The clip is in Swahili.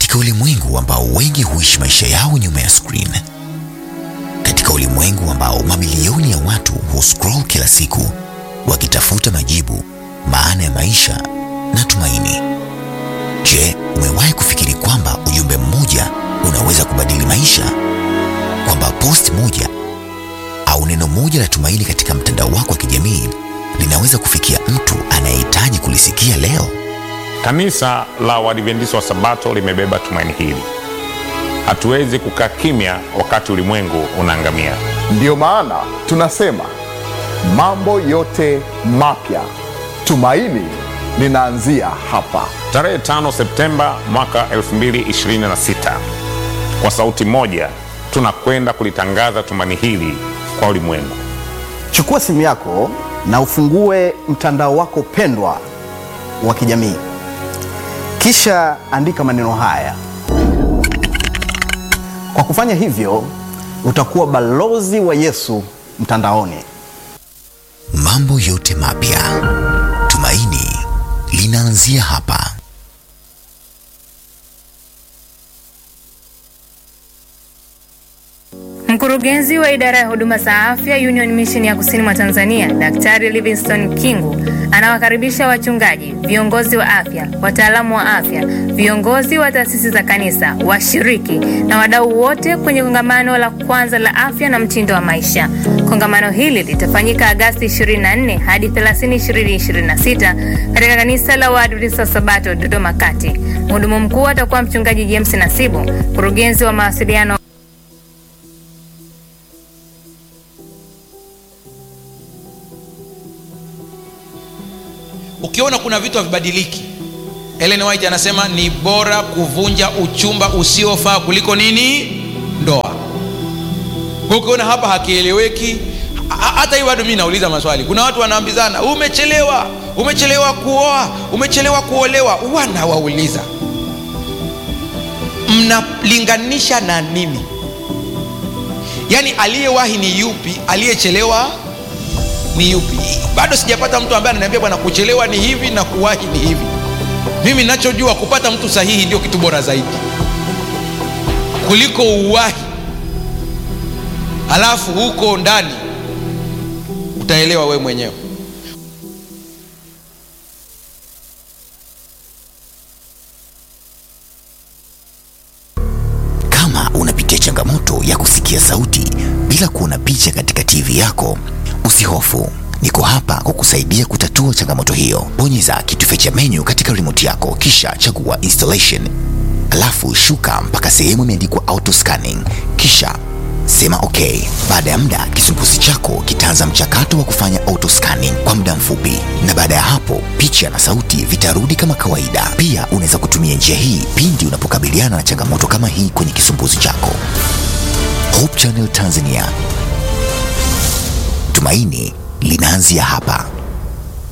Katika ulimwengu ambao wengi huishi maisha yao nyuma ya screen, katika ulimwengu ambao mamilioni ya watu huscroll kila siku wakitafuta majibu, maana ya maisha na tumaini. Je, umewahi kufikiri kwamba ujumbe mmoja unaweza kubadili maisha? Kwamba post moja au neno moja la tumaini katika mtandao wako wa kijamii linaweza kufikia mtu anayehitaji kulisikia leo? Kanisa la Waadventista wa Sabato limebeba tumaini hili. Hatuwezi kukaa kimya wakati ulimwengu unaangamia. Ndiyo maana tunasema mambo yote mapya, tumaini linaanzia hapa. Tarehe 5 Septemba mwaka 2026, kwa sauti moja tunakwenda kulitangaza tumaini hili kwa ulimwengu. Chukua simu yako na ufungue mtandao wako pendwa wa kijamii, kisha andika maneno haya. Kwa kufanya hivyo, utakuwa balozi wa Yesu mtandaoni. Mambo yote mapya, tumaini linaanzia hapa. Mkurugenzi wa idara ya huduma za afya Union Mission ya kusini mwa Tanzania, Daktari Livingstone Kingu anawakaribisha wachungaji, viongozi wa afya, wataalamu wa afya, viongozi wa taasisi za kanisa, washiriki na wadau wote kwenye kongamano la kwanza la afya na mtindo wa maisha. Kongamano hili litafanyika Agasti 24 hadi 30, 2026 katika kanisa la Waadventista wa Sabato Dodoma Kati. Mhudumu mkuu atakuwa mchungaji James Nasibu, mkurugenzi wa mawasiliano Ukiona kuna vitu havibadiliki, Ellen White anasema ni bora kuvunja uchumba usiofaa kuliko nini? Ndoa. Kwa ukiona hapa hakieleweki, hata hii bado mimi nauliza maswali. Kuna watu wanaambizana, umechelewa, umechelewa kuoa, umechelewa kuolewa. Wanawauliza, mnalinganisha na nini? Yaani aliyewahi ni yupi? Aliyechelewa ni yupi? Bado sijapata mtu ambaye ananiambia bwana, kuchelewa ni hivi na kuwahi ni hivi. Mimi ninachojua kupata mtu sahihi ndio kitu bora zaidi kuliko uwahi, alafu huko ndani utaelewa we mwenyewe. Kama unapitia changamoto ya kusikia sauti bila kuona picha katika TV yako, usihofu. Niko hapa kukusaidia kutatua changamoto hiyo. Bonyeza kitufe cha menu katika remote yako, kisha chagua installation, alafu shuka mpaka sehemu imeandikwa auto scanning, kisha sema okay. Baada ya muda, kisumbuzi chako kitaanza mchakato wa kufanya auto scanning kwa muda mfupi, na baada ya hapo picha na sauti vitarudi kama kawaida. Pia unaweza kutumia njia hii pindi unapokabiliana na changamoto kama hii kwenye kisumbuzi chako. Hope Channel Tanzania, tumaini linaanzia hapa.